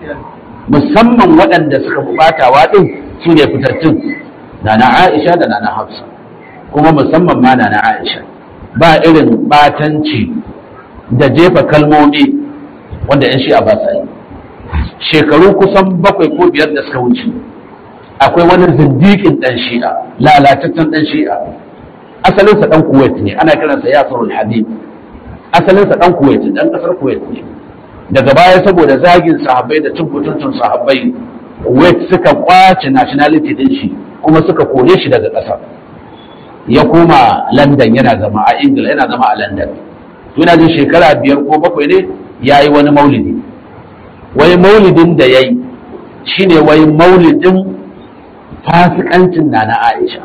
musamman waɗanda suka fi batawa din su ne fitattun na na Aisha da na na Hafsa kuma musamman ma na na Aisha ba irin batanci da jefa kalmomi wanda yan shi'a ba sa yi shekaru kusan bakwai ko biyar da suka wuce akwai wani zindikin dan shi'a lalataccen dan shi'a asalinsa dan kuwait ne ana kiransa yasirul habib asalinsa dan kuwait dan kasar kuwait ne daga baya saboda zagin sahabbai da cin mutuncin sahabbai kuwait suka kwace nationality din shi kuma suka kore shi daga kasar ya koma london yana zama a ingila yana zama a london yana jin shekara biyar ko bakwai ne ya yi wani maulidi wai maulidin da ya yi shi ne wai maulidin fasikancin na na aisha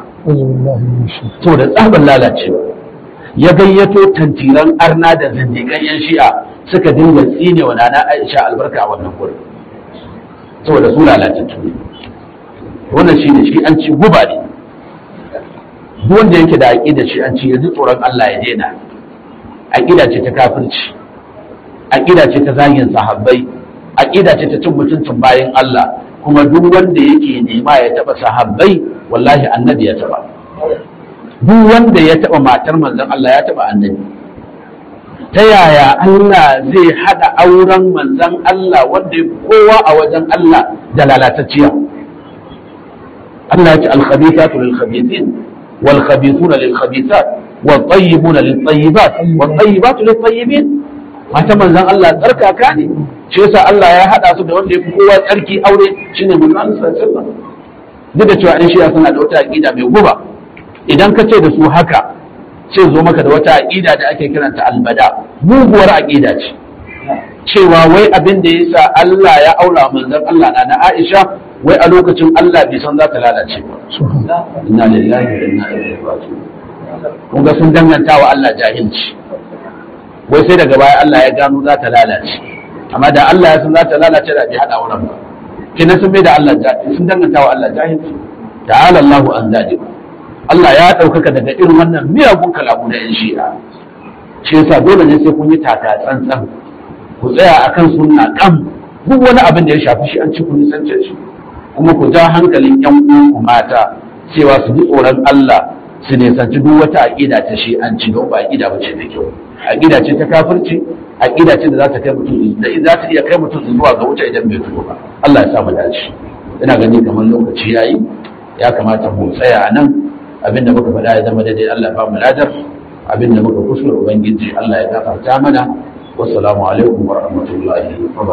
to da tsabar lalacewa ya gayyato tantiran arna da zindigan yan shi'a suka dinga tsine wa nana aisha albarka a wannan gurin saboda su lalatattu ne wannan shi ne shi an ci guba ne duk wanda yake da aƙida shi an ci yanzu tsoron Allah ya daina aƙida ce ta kafirci aƙida ce ta zagin sahabbai aƙida ce ta cin mutuncin bayan Allah kuma duk wanda yake nema ya taɓa sahabbai wallahi annabi ya taɓa duk wanda ya taba matar manzon Allah ya taba annabi ta yaya Allah zai hada auren manzon Allah wanda ya kowa a wajen Allah da lalatacciya Allah ya ce al-khabithatu lil-khabithin wal-khabithuna lil-khabithat wal-tayyibuna lit-tayyibat wat-tayyibatu lit-tayyibin mata manzon Allah tsarkaka ne shi yasa Allah ya hada su da wanda ya fi kowa tsarki aure shine manzon Allah sallallahu alaihi wasallam duk da cewa in shiya suna da wata aqida mai guba idan ka ce da su haka sai zo maka da wata aqida da ake kiranta albada muguwar aqida ce cewa wai abin da yasa Allah ya aura manzon Allah na na Aisha wai a lokacin Allah bai san za ta lalace ba inna lillahi wa inna ilaihi raji'un kun ga sun danganta wa Allah jahilci wai sai daga baya Allah ya gano za ta lalace amma da Allah ya san za ta lalace da bai hada wurin ba kenan sun bai da Allah sun danganta wa Allah jahilci ta'ala Allahu an zalik Allah ya ɗaukaka daga irin wannan miyagun kalamu na 'yan shi'a shi yasa dole ne sai kun yi taka tsantsan ku tsaya akan sunna kam duk wani abin da ya shafi shi an ci kun nisance shi kuma ku ja hankalin 'yan uwanku mata cewa su ji tsoron Allah su nisanci duk wata aƙida ta shi an ci don ba aƙida ba ce da kyau aƙida ce ta kafirci aƙida ce da za ta kai mutum da za ta iya kai mutum zuwa ga wuta idan bai tuba ba Allah ya sa mu dace ina gani kamar lokaci yayi ya kamata mu tsaya a nan abinda muka faɗa ya zama daidai Allah ba mu ladar abinda muka kuskure ubangiji Allah ya gafarta mana wassalamu alaikum wa rahmatullahi wa